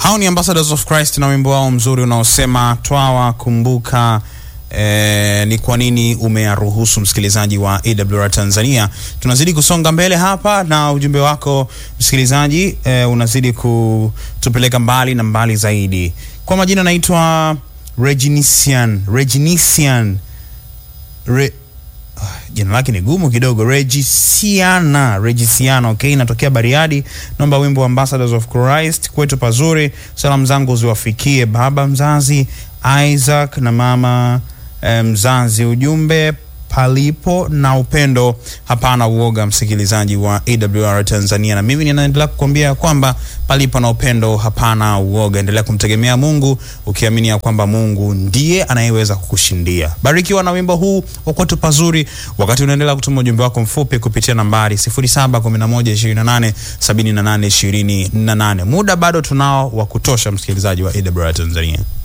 Hao ni Ambassadors of Christ na wimbo wao mzuri unaosema twawa kumbuka Eh, ni kwa nini umeyaruhusu msikilizaji wa AWR Tanzania. Tunazidi kusonga mbele hapa na ujumbe wako msikilizaji, eh, unazidi kutupeleka mbali na mbali zaidi. Kwa majina naitwa Reginisian, Reginisian Re, ah, jina lake ni gumu kidogo, Regisiana, Regisiana, okay, natokea Bariadi. Naomba wimbo wa Ambassadors of Christ kwetu pazuri. Salamu zangu ziwafikie baba mzazi Isaac na mama eh, mzazi. Ujumbe palipo na upendo hapana uoga, msikilizaji wa AWR Tanzania, na mimi ninaendelea kukwambia ya kwamba palipo na upendo hapana uoga. Endelea kumtegemea Mungu ukiamini ya kwamba Mungu ndiye anayeweza kukushindia. Barikiwa na wimbo huu wa kwetu pazuri, wakati unaendelea kutuma ujumbe wako mfupi kupitia nambari 0711287828. Muda bado tunao wa kutosha, msikilizaji wa AWR Tanzania.